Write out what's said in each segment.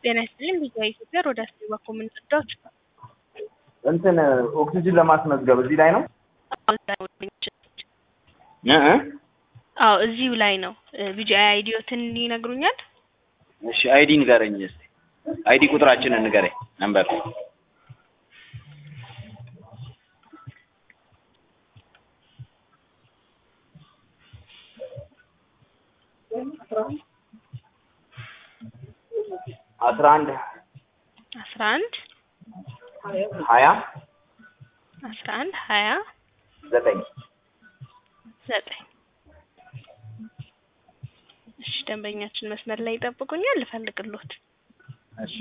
ጤና ይስጥልኝ ቪኦኤ ኢትዮጵያ ሮዳስ በኩል የምንጠዳዎች እንትን ኦክሲጅን ለማስመዝገብ እዚህ ላይ ነው እ እ አዎ እዚሁ ላይ ነው ቪጂአይ አይዲዮትን ይነግሩኛል እሺ አይዲ ንገረኝ እስቲ አይዲ ቁጥራችንን ንገረኝ ነምበር አስራ አንድ አስራ አንድ ሀያ አስራ አንድ ሀያ ዘጠኝ ዘጠኝ እሺ ደንበኛችን መስመር ላይ ይጠብቁኛል ልፈልግሎት እሺ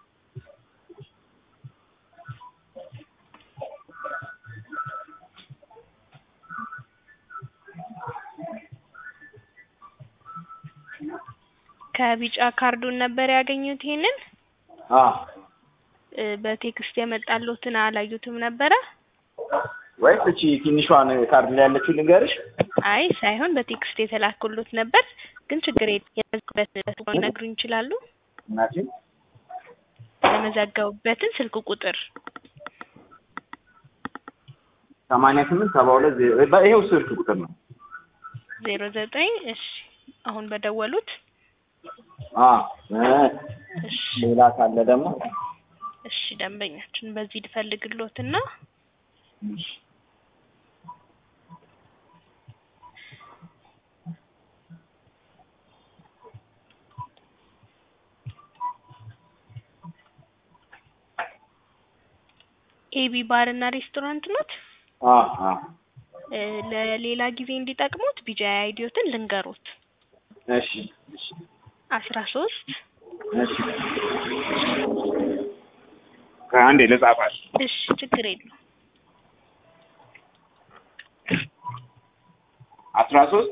ከቢጫ ካርዱን ነበር ያገኙት ይሄንን አ እ በቴክስት የመጣሎትን አላዩትም ነበረ ወይስ እቺ ትንሿን ካርድ ላይ ያለችው ልንገርሽ አይ ሳይሆን በቴክስት የተላኩሎት ነበር ግን ችግር የለም ሊነግሩኝ ይችላሉ እናቴ የመዘገቡበትን ስልክ ቁጥር ሰማንያ ስምንት ሰባ ሁለት ዜሮ ይኸው ስልክ ቁጥር ነው ዜሮ ዘጠኝ እሺ አሁን በደወሉት አ እ እሺ ሌላ ካለ ደግሞ እሺ ደንበኛችን በዚህ ልፈልግሎትና እሺ ኤቢ ባር እና ሬስቶራንት ኖት አ አ እ ለሌላ ጊዜ እንዲጠቅሙት ቢጂአይ አይዲዮትን ልንገሩት እሺ እሺ አስራ ሶስት እሺ ከአንዴ ልጻፋል እሺ ችግር የለውም አስራ ሶስት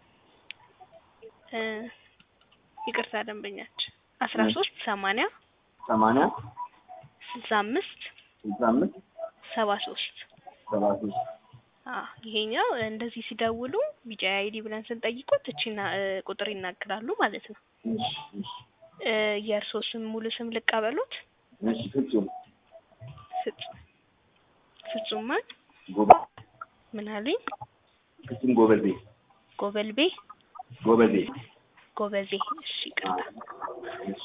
እ ይቅርታ ደንበኛችን አስራ ሶስት ሰማንያ ሰማንያ ስልሳ አምስት ስልሳ አምስት ሰባ ሶስት ሰባ ሶስት አዎ ይሄኛው እንደዚህ ሲደውሉ ቢጂአይ አይዲ ብለን ስንጠይቁት እቺና እ ቁጥር ይናገራሉ ማለት ነው እሺ እሺ እ የእርሶ ስም ሙሉ ስም ልቀበሉት እሺ ፍጹም ፍጹም ፍጹም ማን ጎበ ምን አሉኝ ፍጹም ጎበዜ ጎበልቤ ጎበዜ ጎበዜ እሺ ይቅርታ እሺ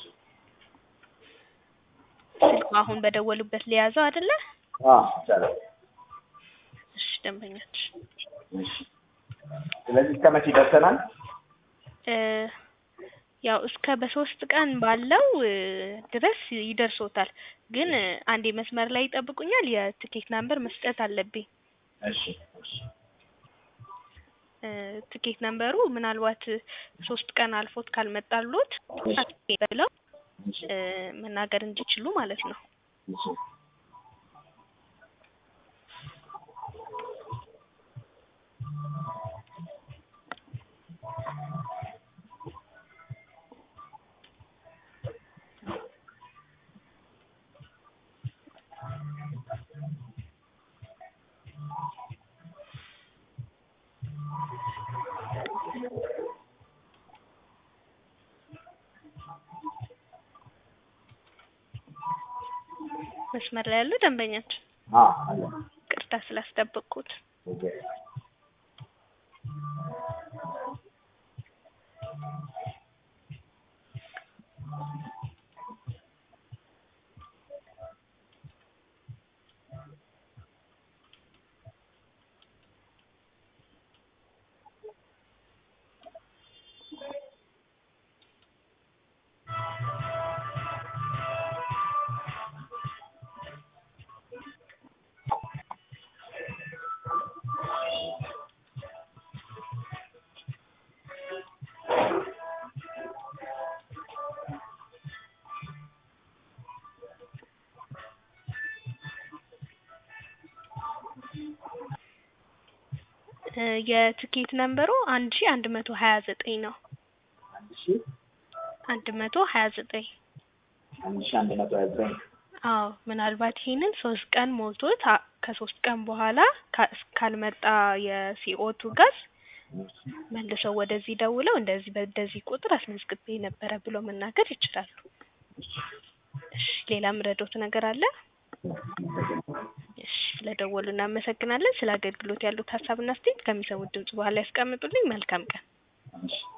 ስልኩ አሁን በደወሉበት ሊያዘው አይደለ አ ይቻላል እሺ ደንበኛችን እሺ ስለዚህ እስከ መቼ ደርሰናል እ ያው እስከ በሶስት ቀን ባለው እ ድረስ ይደርሶታል ግን እ አንዴ መስመር ላይ ይጠብቁኛል የትኬት ናምበር መስጠት አለብኝ እሺ እሺ እ ትኬት ነምበሩ ምናልባት ሶስት ቀን አልፎት ካልመጣሎት ብለው እሺ እ መናገር እንዲችሉ ማለት ነው እሺ መስመር ላይ ያለው ደንበኛችን አ አለ ቅርታ ስላስጠበቅኩት ኦኬ እ የትኬት ነምበሩ አንድ ሺ አንድ መቶ ሀያ ዘጠኝ ነው አንድ ሺ አንድ መቶ ሀያ ዘጠኝ አንድ ሺ አንድ መቶ ሀያ ዘጠኝ አዎ ምናልባት ይሄንን ሶስት ቀን ሞልቶት አ- ከሶስት ቀን በኋላ ካ- ካልመጣ የሲኦቱ ጋዝ መልሰው ወደዚህ ደውለው እንደዚህ በዚህ ቁጥር አስመዝግቤ ነበረ ብሎ መናገር ይችላሉ። ሌላ ምረዶት ነገር አለ? እሺ ስለደወሉ እናመሰግናለን። ስለ አገልግሎት ያሉት ሀሳብና አስተያየት ከሚሰሙት ድምጽ በኋላ ያስቀምጡልኝ። መልካም ቀን። እሺ